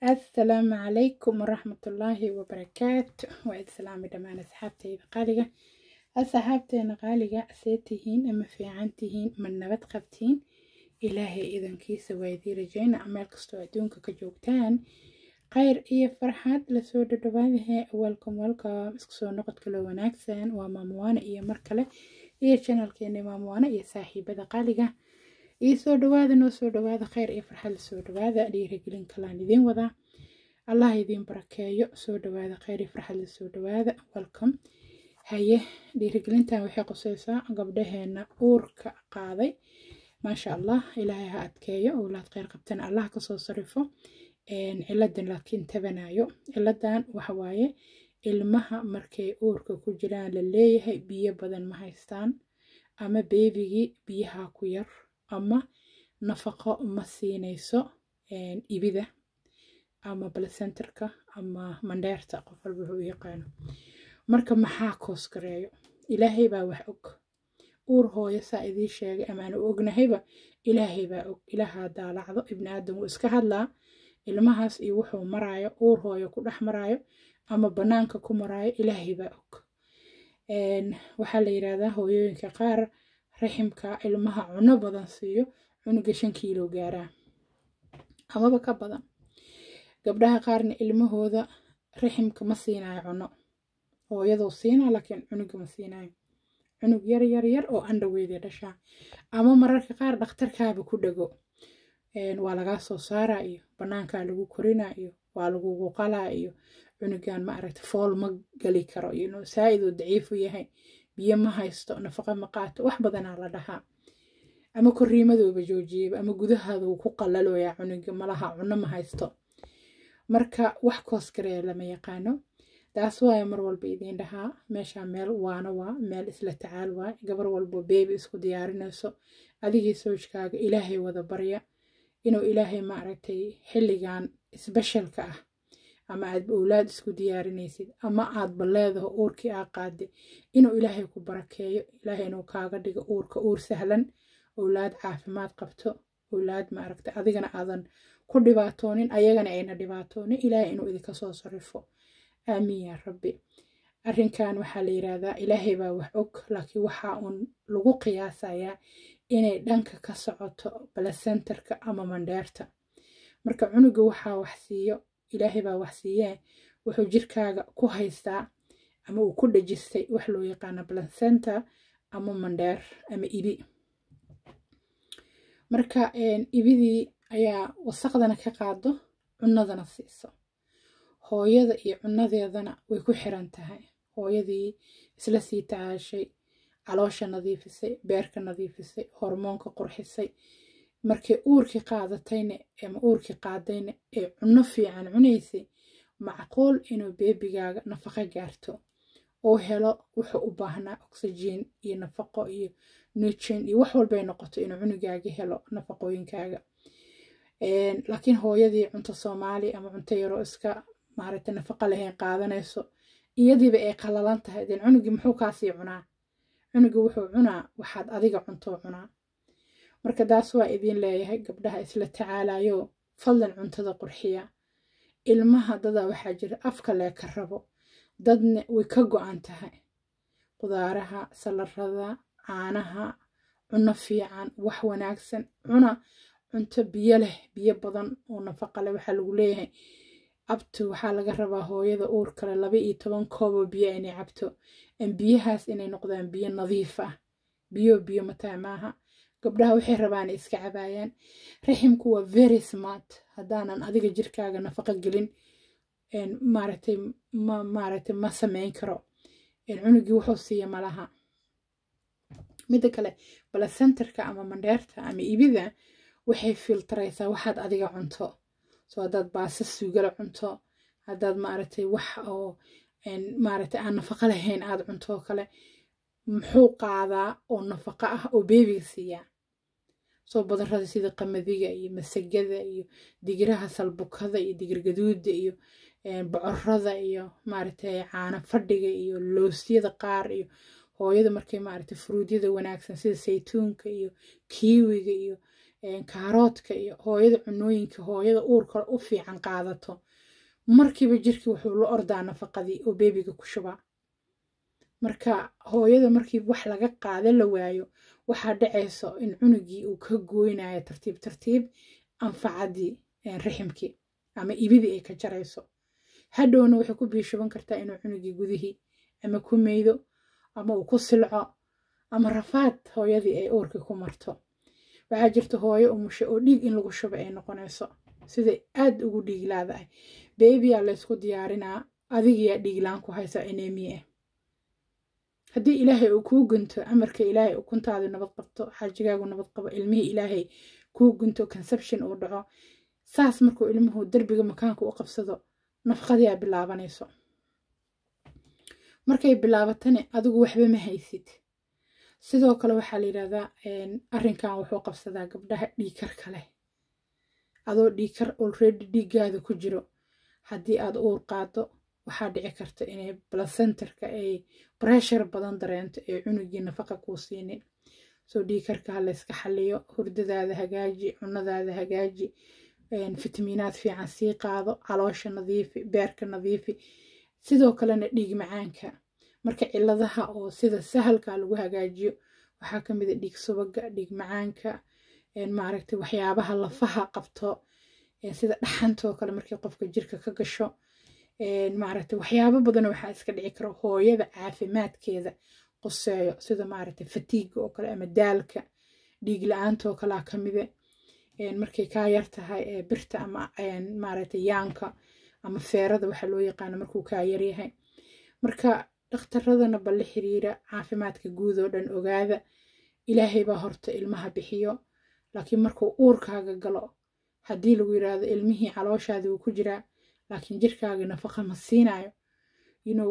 assalaamu calaykum waraxmatullaahi wabarakaatu waa islaami dhammaan asxaabteyda qaaliga asxaabteena qaaliga see tihiin ama fiican tihiin ma nabad qabtiin ilaahay idankiisa waa idii rajayna meel kastoo adduunka ka joogtaan khayr iyo farxad lasoo dhadhawaadahe welcome welcome isku soo noqod kaloo wanaagsan waa maamuwaane iyo mar kale iyo janalkeena maamuwaane iyo saaxiibada qaaliga ii soo dhawaada noo soo dhawaada khayr iyo farxad lasoo dhawaada dhiirigelin kalaan idiin wadaa allah idiin barakeeyo soo dhawaada khayr iyo farxad lasoo dhawaada welcome haye dhiirigelintan waxay quseysaa gabdhaheena uurka qaaday maasha allah ilaahay ha adkeeyo owlaad kheyr qabtana allah kasoo sarifo ciladan laakiin tabanayo ciladan waxawaaye ilmaha markay uurka ku jiraan la leeyahay biyo badan ma haystaan ama beebigii biyaha ku yar ama nafaqo ma siinayso ibida ama balacenterka ama mandheerta qof walba wuxuu u yaqaano marka maxaa koos gareeyo ilaahay baa wax og uur hooyo saa idiin sheegay ama aan u ognahayba ilaahay baa og ilaahaa daalacdo ibni aadam wuu iska hadlaa ilmahaas iyo wuxuu maraayo uur hooyo ku dhex maraayo ama bannaanka ku maraayo ilaahay baa og waxaa la yidhaahdaa hooyooyinka qaar raximka ilmaha cuno badan siiyo cunuga shan kiilo gaaraa amaba ka badan gabdhaha qaarna ilmahooda raximka ma siinayo cuno hooyaduu siinaa laakiin cunuga ma siinayo cunug yar yar yar oo andhaweydii dhashaa ama mararka qaar dhakhtarkaaba ku dhego waa lagaa soo saaraa iyo bannaankaa lagu korinaa iyo waa lagugu qalaa iyo cunugan ma aragta fool ma gali karo iyo saa-id uu daciifu yahay biyo ma haysto nafaqo ma qaato wax badanaa la dhahaa ama koriimadooba joojiyaba ama gudahaada uu ku qalaloyaa cunuga malaha cuno ma haysto marka wax koos gareeya lama yaqaano taas waaya mar walba idiin dhahaa meeshaa meel waana waa meel isla tacaal waa gabar walbo beebi isku diyaarinayso adigii soojkaaga ilaahay wada barya inuu ilaahay maaragtay xilligan isbeshalka ah ama aad owlaad isku diyaarinaysid ama aadba leedaho uurkii aa qaade inuu ilaahay ku barakeeyo ilaahay inuu kaaga dhigo uurka uur sahlan owlaad caafimaad qabto owlaad maaragtay adigana aadan ku dhibaatoonin ayagana ayna dhibaatoonin ilaahay inuu idinka soo sarifo aamiin yaa rabbi arrinkan waxaa la yidhaahdaa ilaahay baa wax og laakiin waxaa uun lagu qiyaasayaa inay dhanka ka socoto balacenterka ama mandheerta marka cunuga waxaa wax siiyo ilaahay baa wax siiyee wuxuu jirkaaga ku haystaa ama uu ku dhajistay wax loo yaqaano balacenter ama mandheer ama ibi marka ibidii ayaa wasaqdana ka qaado cunadana siiso hooyada iyo cunadeedana way ku xiran tahay hooyadii isla sii tacaashay caloosha nadiifisay beerka nadiifisay hormoonka qurxisay markay uurkii qaadatayna ama uurkii qaadayna ee cunno fiican cunaysay macquul inuu beebigaaga nafaqo gaarto oo helo wuxuu u baahnaa oxygen iyo nafaqo iyo nutrient iyo wax walbay noqoto inuu cunugaaga helo nafaqooyinkaaga laakiin hooyadii cunto soomaali ama cunto yaroo iska maaragtay nafaqo lahayn qaadanayso iyadiiba ay qalalan tahay den cunugii muxuu kaasii cunaa cunugii wuxuu cunaa waxaad adiga cuntoo cunaa marka taas waa idiin leeyahay gabdhaha isla tacaalayo fadlan cuntada qurxiya ilmaha dadaa waxaa jira afka lee ka rabo dadna way ka go-an tahay qudaaraha salarada caanaha cuno fiican wax wanaagsan cuna cunto biyo leh biyo badan oo nafaqa leh waxaa lagu leeyahay abtu waxaa laga rabaa hooyada uur kale laba iyo toban kooboo biyo inay cabto biyahaas inay noqdaan biyo nadiif ah biyo biyo mataa maaha gabdhaha waxay rabaan iska cabaayaan raximku waa very smart haddaanan adiga jirkaaga nafaqo gelin maaragtay ma maaragtay ma sameyn karo cunugii wuxuu siiya malaha midda kale balacenterka ama mandheerta ama ibida waxay filtaraysaa waxaad adiga cunto so haddaad baasa sugala cunto haddaad maaragtay wax oo maaragtay aan nafaqo lahayn aada cunto kale muxuu qaadaa oo nafaqo ah oo beebiga siiyaa soo badarada sida qamadiga iyo masagada iyo digiraha salbukada iyo digir gaduuda iyo bocorada iyo maaragtay caano fadhiga iyo loosyada qaar iyo hooyada markay maaragtay furuudyada wanaagsan sida saytuunka iyo kiiwiga iyo kaaroodka iyo hooyada cunooyinka hooyada uurka u fiican qaadato markiiba jirkii wuxuu la ordaa nafaqadii oo beebiga ku shubaa marka hooyada markii wax laga qaada la waayo waxaa dhacayso in cunugii uu ka gooynayo tartiib tartiib anfacadii riximkii ama ibidii ay ka jarayso hadhowna waxay ku biishuban kartaa inuu cunugii gudihii ama ku meydo ama uu ku silco ama rafaad hooyadii ay uurkii ku marto waxaa jirta hooyo umushe oo dhiig in lagu shuba ay noqonayso siday aad ugu dhiiglaadahay beebiyaa laysku diyaarinaa adigiyaa dhiiglaan ku haysa enemiya ah haddii ilaahay uu kuu gunto amarka ilaahay ukuntaadu nabad qabto xaajigaagu nabad qabo ilmihii ilaahay kuu gunto conception uu dhaco saas markuu ilmuhu derbiga makaanka u qabsado nafaqadiyaa bilaabanayso markay bilaabatane adigu waxba ma haysid sidoo kale waxaa la yidhahdaa arrinkan wuxuu qabsadaa gabdhaha dhiikar kale adoo dhiikar olredy dhiiggaada ku jiro haddii aad uur qaado waxaa dhici karta inay blacenterka ay breshar badan dareento ee cunugii nafaqa kuu siinin soo dhiikarka ha layska xaliyo hurdadaada hagaaji cunadaada hagaaji fitamiinaad fiican sii qaado caloosha nadiifi beerka nadiifi sidoo kalena dhiig macaanka marka ciladaha oo sida sahalka lagu hagaajiyo waxaa ka mid a dhiig subaga dhiig macaanka maaragtay waxyaabaha lafaha qabto sida dhaxantoo kale markii qofka jirka ka gasho maaragtay waxyaabo badan waxaa iska dhici kara hooyada caafimaadkeeda quseeyo sida maaragtay fatiiga oo kale ama daalka dhiig la-aanta oo kalea ka mide markay kaa yar tahay birta ama maaragtay yaanka ama feerada waxaa loo yaqaano markuu kaa yaryahay marka dhakhtaradana balle xiriira caafimaadka guud oo dhan ogaada ilaahay baa horta ilmaha bixiyo laakiin markuu uurkaaga galo haddii lagu yiraahdo ilmihii calooshaadii wuu ku jiraa laakiin jirkaaga nafaqa ma siinayo yinow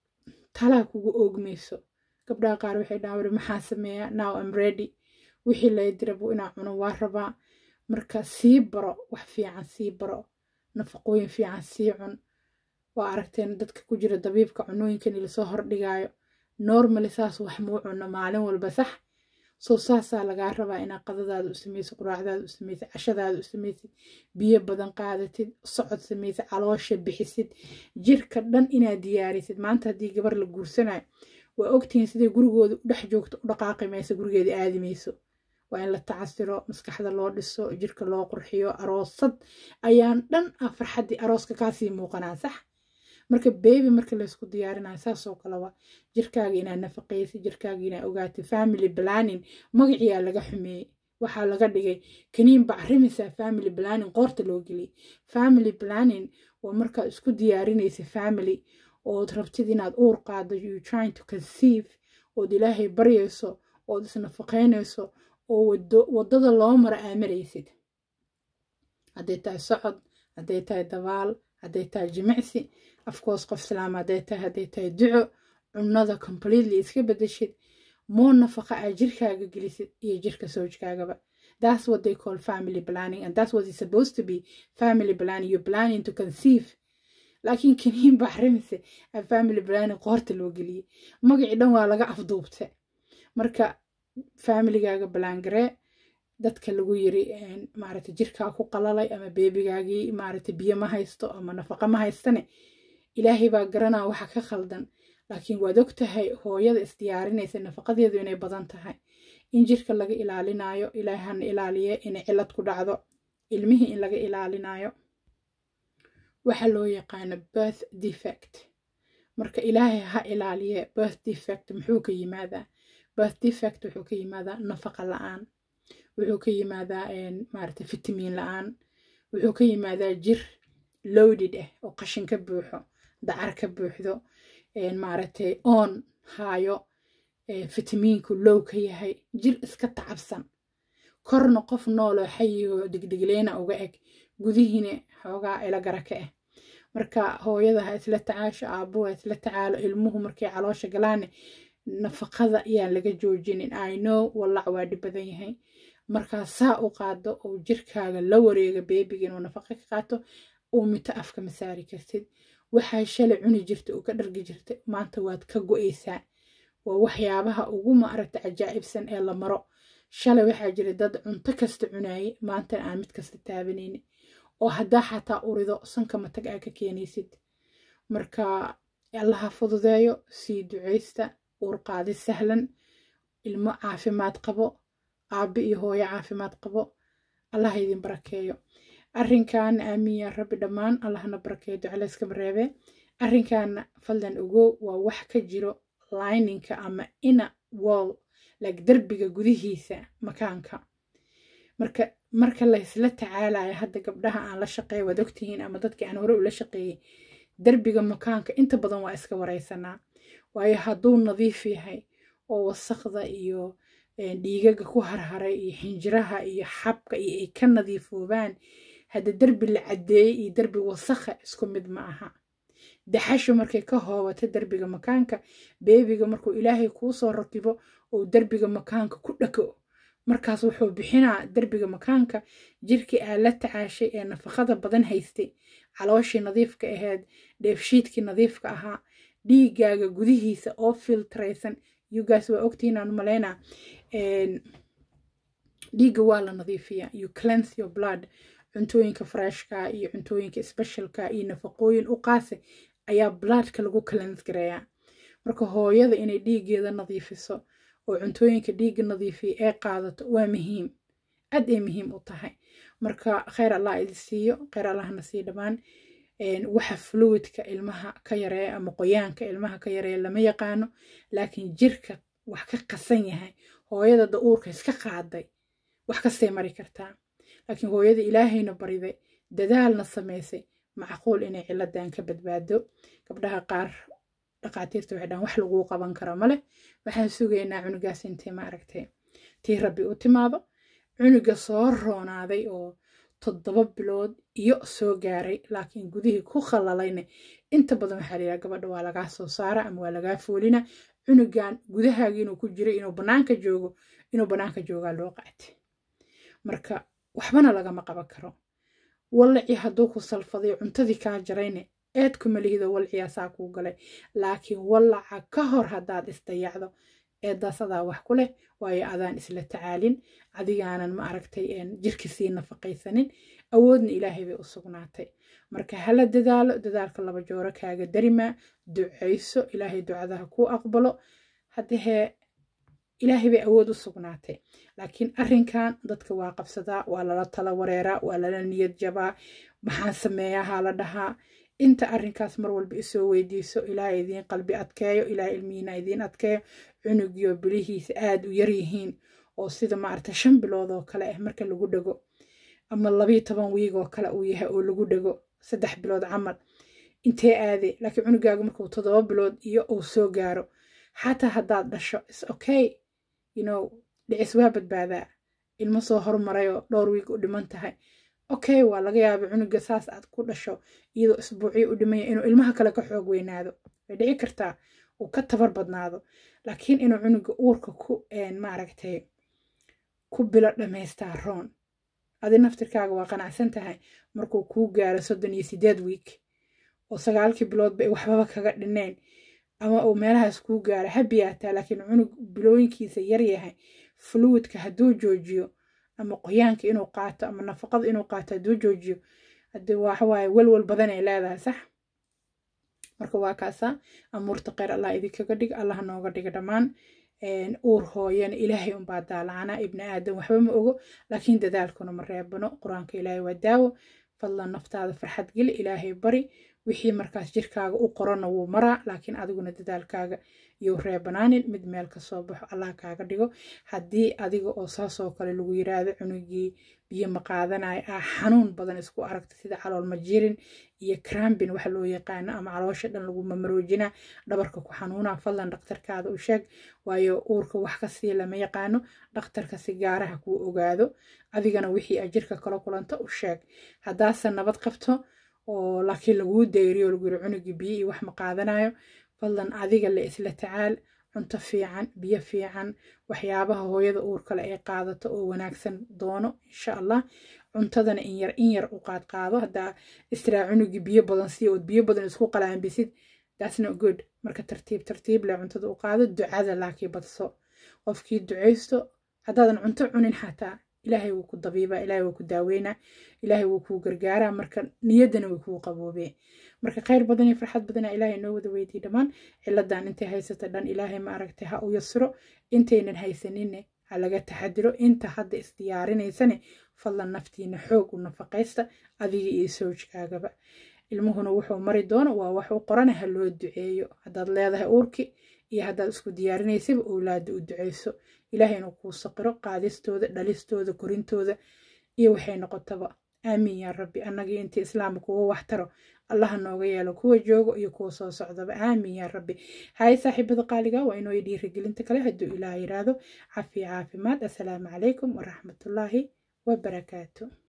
talaa kugu oogmayso gabdhaha qaar waxay dhahan wari maxaa sameeyaa now am ready wixii lay dirabu inaa cuno waa rabaa marka sii baro wax fiican sii baro nafaqooyin fiican sii cun waa aragteen dadka ku jira dabiibka cunooyinkan lasoo hordhigaayo normally saas wax muu cuno maalin walba sax soo saasaa lagaa rabaa inaad qadadaada u samaysid quraacdaada u samaysid cashadaada u samaysid biyo badan qaadatid socod samaysid caloosha bixisid jirka dhan inaad diyaarisid maanta haddii gabar la guursanayo waa ogtihiin siday gurigooda u dhex joogto u dhaqaaqi mayso gurigeeda aadi mayso waa in la tacasiro maskaxda loo dhiso jirka loo qurxiyo aroosad ayaan dhan ah farxaddii arooska kaasii muuqanaa sax marka beebi marka laysku diyaarinayo saasoo kaleba jirkaaga inaad nafaqaysid jirkaaga inaad ogaatid family planning magaciyaa laga xumeeyey waxaa laga dhigay kaniin bacrimisa family planning qoorta loo geliyay family planning waa markaad isku diyaarinaysa family ood rabtid inaad uur qaado you trying to conceive ood ilaahay baryayso ood isnafaqaynayso oo waddada loo mara aamaraysid hadday tahay socod hadday tahay dabaal hadday tahay jimicsi afkoos qof islaam hadday tahay hadday tahay duco cunada completely iska bedeshid moo nafaqa aa jirkaaga gelisid iyo jirka sowjkaagaba that's what they call family planning and that's what is supposed to be family planning you're planning to conceive laakiin kaniin baxrimise a family planning qoorta loo geliyey magacii dhan waa laga afduubta marka familigaaga balangaree dadka lagu yiri maaragtay jirkaa ku qalalay ama beebigaagii maaragtay biyo ma haysto ama nafaqa ma haystane ilaahay baa garanaa waxa ka khaldan laakiin waad og tahay hooyada isdiyaarinaysa nafaqadeedu inay badan tahay in jirka laga ilaalinayo ilaahay hana ilaaliye inay cilad ku dhacdo ilmihii in laga ilaalinayo waxa loo yaqaano birth defect marka ilaahay ha ilaaliye birth defect muxuu ka yimaadaa birth defect wuxuu ka yimaadaa nafaqa la-aan wuxuu ka yimaadaa maaragtay fitamiin la-aan wuxuu ka yimaadaa jir loaded ah oo qashin ka buuxo dacar ka buuxdo maaragtay oon haayo fitamiinku low ka yahay jir iska tacabsan korna qof nooloo xayigoo degdegleyna uga eg gudihiina xoogaa ilagara ka ah marka hooyada ha isla tacaasho aabuhu ha isla tacaalo ilmuhu markay caloosha galaane nafaqada ayaan laga joojinin i know wallac waa dhib badan yahay markaa saa u qaado oo jirkaaga la wareega beebiga inuu nafaqa ka qaato uu mito afka ma saari kartid waxaa shalay cuni jirta oo ka dhargi jirta maanta waad ka go-aysaa waa waxyaabaha ugu maaragta cajaa'ibsan ee la maro shalay waxaa jira dad cunto kasta cunaayay maantana aan mid kasta taabanayni oo haddaa xataa urido sanka matag aa ka keenaysid marka allaha fududeeyo sii ducaysta uurqaadi sahlan ilmo caafimaad qabo aabbe iyo hooyo caafimaad qabo allaha idin barakeeyo arrinkan aamin yaa rabbi dhammaan allahna barakeeyo ducalayskama reebee arrinkaana fadlan ogow waa wax ka jiro lininka ama ina wall like derbiga gudihiisa makaanka marka marka laysla tacaalayo hadda gabdhaha aan la shaqeeya waad ogtihiin ama dadkii aan hore ula shaqeeyey derbiga makaanka inta badan waa iska wareysanaa waayo hadduu nadiif yahay oo wasaqda iyo dhiigaga ku harharay iyo xinjiraha iyo xabka iyo ay ka nadiifoobaan hadda derbi la caddeeyey iyo derbi wasakha isku mid ma aha daxashu markay ka hoobato derbiga makaanka beebiga markuu ilaahay kuu soo rakibo uu derbiga makaanka ku dhako markaas wuxuu bixinaa derbiga makaanka jirkii aa la tacaashay ee nafaqada badan haystay calooshii nadiifka ahayd dheefshiidkii nadiifka ahaa dhiigaaga gudihiisa oo filtraysan yugaas waa ogtihiin aan malaynaa dhiigga waa la nadiifiyaa you cleanse your blood cuntooyinka freshka iyo cuntooyinka specialka iyo nafaqooyin u qaase ayaa bloodka lagu cleanse gareeyaa marka hooyada inay dhiiggeeda nadiifiso oo cuntooyinka dhiigga nadiifiya ee qaadato waa muhiim aad ay muhiim u tahay marka kheyr allah idi siiyo kheyr allahna sii dhammaan waxa fluidka ilmaha ka yareeya ama qoyaanka ilmaha ka yareeya lama yaqaano laakiin jirka wax ka qasan yahay hooyada da-uurka iska qaaday wax kastay mari kartaa laakiin hooyada ilaahayna bariday dadaalna samaysay macquul inay ciladan ka badbaado gabdhaha qaar dhaqaatiirta waxay dhahan wax laguu qaban karo male waxaan sugaynaa cunugaas intay ma aragtay tii rabbi u timaado cunuga soo roonaaday oo toddoba bilood iyo soo gaaray laakiin gudihii ku khallalayna inta badan waxaa la yidhaha gabadha waa lagaa soo saara ama waa lagaa foolina cunugan gudahaagi inuu ku jiray inuu bannaanka joogo inuu bannaanka joogaa loo qaatay marka waxbana lagama qaban karo wallaci hadduu ku salfaday cuntadii kaa jarayne eed kuma lihido walciyaa saa kuu galay laakiin wallaca ka hor haddaad isdayacdo eedaas adaa wax ku leh waayo adaan isla tacaalin adigaanan ma aragtay jirki sii nafaqaysanin awoodna ilaahay bay u sugnaatay marka hala dadaalo dadaalka laba jooro kaaga darimaa ducayso ilaahay ducadaha kuu aqbalo haddahee ilaahay bay awood u sugnaatay laakiin arrinkan dadka waa qabsadaa waa lala tala wareeraa waa lala niyad jabaa maxaan sameeyaa haa la dhahaa inta arrinkaas mar walba isoo weydiiso ilaahay idiin qalbi adkeeyo ilaahay ilmihiina idiin adkeeyo cunugiyo bilihiisa aada u yaryihiin oo sida maaragta shan bilood oo kale ah marka lagu dhego ama labiyo toban wiig oo kale uu yahay oo lagu dhego saddex bilood camal intee aade laakiin cunugaaga markuu toddoba bilood iyo uu soo gaaro xataa haddaad dhasho is okay you know dhicis waa badbaadaa ilmo soo hormarayoo dhowr wiig u dhiman tahay okay waa laga yaaba cunuga saas aad ku dhasho iyadoo isbuucyo u dhimanya inuu ilmaha kale ka xoog weynaado way dhici kartaa uu ka tabar badnaado laakiin inuu cunuga uurka ku maaragtay ku bilo dhammaystaa roon adi naftirkaaga waa qanacsan tahay markuu kuu gaaro soddon iyo sideed wiig oo sagaalkii biloodba ay waxbaba kaga dhineen ama uu meelahaas kuu gaaro habiyaataa laakiin cunug bilooyinkiisa yar yahay fluidka hadduu joojiyo ama qoyaanka inuu qaato ama nafaqada inuu qaato hadduu joojiyo hadii waxawaaye welwel badan ay leedahay sax marka waa kaasaa amuurta kheyr allah idinkaga dhig allah nooga dhiga dhammaan uur hooyana ilaahay unbaa daalacana ibni aadan waxba ma ogo laakiin dadaalkuna ma reebano qur-aanka ilaahay waa daawo fadlan naftaada farxad geli ilaahay bari wixii markaas jirkaaga u qorana wuu maraa laakiin adiguna dadaalkaaga iyo reebanaanin mid meel ka soo baxo allah kaaga dhigo haddii adiga oo saasoo kale lagu yiraahdo cunugii biyo ma qaadanayo ah xanuun badan isku aragta sida calool majirin iyo crambin waxa loo yaqaano ama caloosha dhan lagu mamaroojina dhabarka ku xanuuna fadlan dhakhtarkaada u sheeg waayo uurka wax kasii lama yaqaano dhakhtarka si gaaraha kuu ogaado adigana wixii a jirka kala kulanta u sheeg haddaase nabad qabto oo laakiin laguu dayriyo lagu yiri cunugii biyo iyo wax ma qaadanayo fadlan adiga le isla tacaal cunto fiican biyo fiican waxyaabaha hooyada uur kale ay qaadato oo wanaagsan doono insha allah cuntadana in yar in yar u qaad qaado haddaa istiraa cunugii biyo badan sii ood biyo badan isku qalaanbisid that's not good marka tartiib tartiib le cuntada u qaado ducada laakiin badso qofkii ducaysto haddaadan cunto cunin xataa ilaahay wuu ku dabiibaa ilaahay wuu ku daaweynaa ilaahay wuu kuu gargaaraa marka niyaddana way kuu qaboobee marka khayr badan iyo farxad badana ilaahay noo wada weydiiy dhammaan ciladan intay haysata dhan ilaahay ma aragtay ha u yasiro intaynan haysaninne ha laga taxadiro inta hadda isdiyaarinaysane fadlan naftiina xoog u nafaqaysta adiga iyo sowjkaagaba ilmuhuna wuxuu mari doono waa wax u qorana ha loo duceeyo haddaad leedahay uurki iyo haddaad isku diyaarinaysaba owlaada u duceyso ilaahay inuu kuu saqiro qaadistooda dhalistooda korintooda iyo waxay noqotaba aamiin yaa rabbi annagii intii islaamka kuga waxtaro allaha nooga yeelo kuwa joogo iyo kuwa soo socdaba aamiin yaa rabbi haye saaxiibada qaaliga waa inoo dhiirigelinta kale hadduu ilaah yiraahdo cafiya caafimaad assalaamu calaykum waraxmatullaahi wabarakaatu